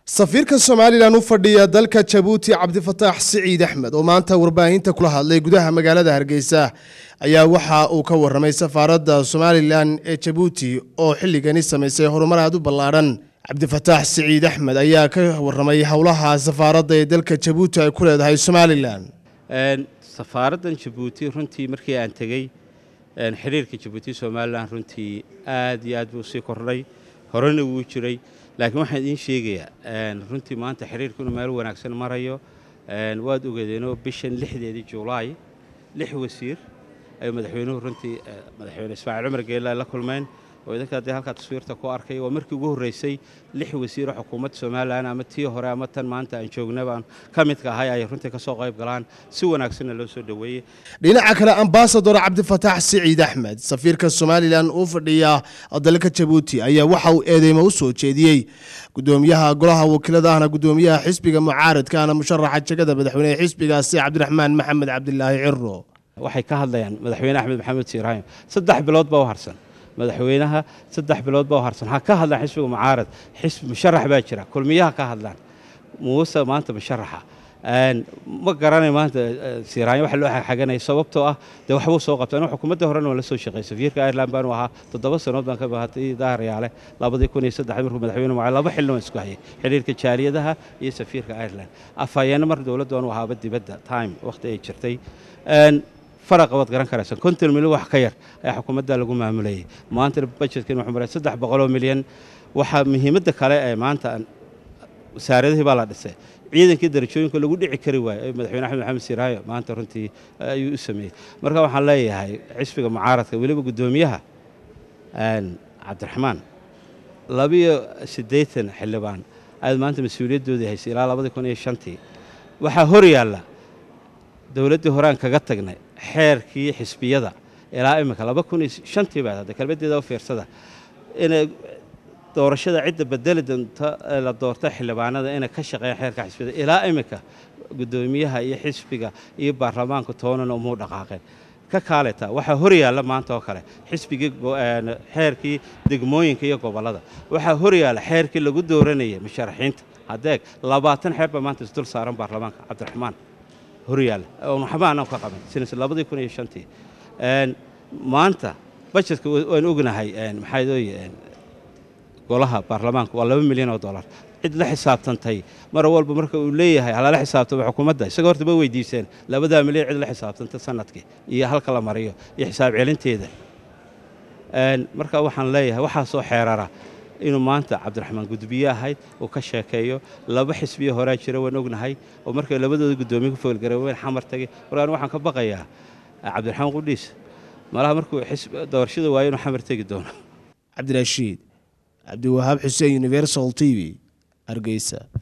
safiirka somalilan u fadhiya dalka jabuuti cabdifataax siciid axmed oo maanta warbaahinta kula hadlay gudaha magaalada hargeysa ayaa waxa uu ka waramay safaaradda somalilan ee jabuuti oo xilligani samaysay horumar aad u ballaadhan cabdifataax siciid axmed ayaa ka waramay howlaha safaaradda ee dalka jabuuti ay ku leedahay somalilan safaaraddan jabuuti runtii markii aan tegey xiriirka jabuuti somalilan runtii aad iyo aad buu sii kordhay horena wuu jiray laakiin waxaan idiin sheegayaa runtii maanta xiriirku inuu meel wanaagsan marayo waad ogeedeenoo bishan lixdeedii julaay lix wasiir ayuu madaxweynuhu runtii madaxweyne ismaaciil cumar geela la kulmeen oo idinka haddii halkaa taswiirta ku arkay waa markii ugu horreysay lix wasiiroo xukuumadda somalilan ama tii hore ama tan maanta aan joogna baan ka midka ahay ay runtii ka soo qayb galaan si wanaagsanna loo soo dhoweeyey dhinaca kale ambasador cabdifataax siciid axmed safiirka somalilan uu fadhiya dalka jabuuti ayaa waxa uu eedeymo u soo jeediyey gudoomiyaha golaha wakiilada ahna gudoomiyaha xisbiga mucaaradka ahna musharaxa jegada madaxweynehe xisbigaasi cabdiraxmaan maxamed cabdilaahi ciro waxay ka hadlayaan madaxweyne axmed maxamed siiraahim saddex bilood baa u harsan madaxweynaha saddex bilood baa u harsan ha ka hadlaan xisbiga mucaarad xisbi musharax baa jira kulmiyaha ka hadlaan muuse maanta musharaxa ma garanay maanta siiraanya waxa loo xaganaya sababtoo ah dee waxbuu soo qabta anigu xukuumadda horena waan la soo shaqeey safiirka ireland baanu ahaa toddoba sannood baan ka bahatay daahiryaale labadii kun iyo saddex markuu madaxweyne mucaaad laba xilna waan isku hayay xiriirka jaaliyadaha iyo safiirka ireland afhayeenna mar dowladda waanu ahaaba dibadda time wakhti ay jirtay faraqa waad garan karaysa konton milyan wax ka yar ayaa xukuumadda lagu maamulayay maanta bajetkan wuxuu maray saddex boqoloo milyan waxaa muhiimadda kale ee maanta wasaaradihii baa la dhisay ciidankii darajooyinka lagu dhici kari waayo ee madaxweyne axmed maxamed siiraayo maanta runtii ayuu u sameeyey marka waxaan leeyahay xisbiga mucaaradka weliba guddoomiyaha cabdiraxmaan labiyo siddeetan xildhibaan ayaad maanta mas-uuliyaddoodii haysay ilaa labadii kun iyo shantii waxaa hor yaalla dowladdii horeaan kaga tagnay xeerkii xisbiyada ilaa imika laba kun iyo shantii baad hadda kelmaddeeda u fiirsada inay doorashada cidda bedeli doonta la doorta xildhibaanada inay ka shaqeeyaan xeerka xisbiyada ilaa imika guddoomiyaha iyo xisbiga iyo baarlamaanka toonana umuu dhaqaaqeen ka kaaleta waxaa hor yaalla maanta oo kale xisbigii xeerkii degmooyinka iyo gobollada waxaa hor yaalla xeerkii lagu dooranayay musharaxiinta haddeeg labaatan xeer baa maanta isdul saaran baarlamaanka cabdiraxmaan horyaalla oon waxba aanan ka qaban sinas labadii kun iyo shantii maanta bajetka waan ognahay maxaa dooye golaha baarlamaanka waa laba milyan oo dollar cid la xisaabtantay mar walba marka uu leeyahay halala xisaabtamo xukuumadda isaga horta ma weydiiseen labadaa milyan cid la xisaabtanta sanadkii iyo halka la mariyo iyo xisaab celinteeda marka waxaan leeyahay waxaasoo xeerara inuu maanta cabdiraxmaan gudbiye ahayd uu ka sheekeeyo laba xisbiyo horaa jira waan ognahay oo markay labadooda guddoomiye ku foolgareewen xamar tagay markaan waxaan ka baqayaa cabdiraxmaan qudhiis malaha markuu doorashada waayo inuu xamar tegi doono cabdirashiid cabdiwahaab xuseen universal t v hargeysa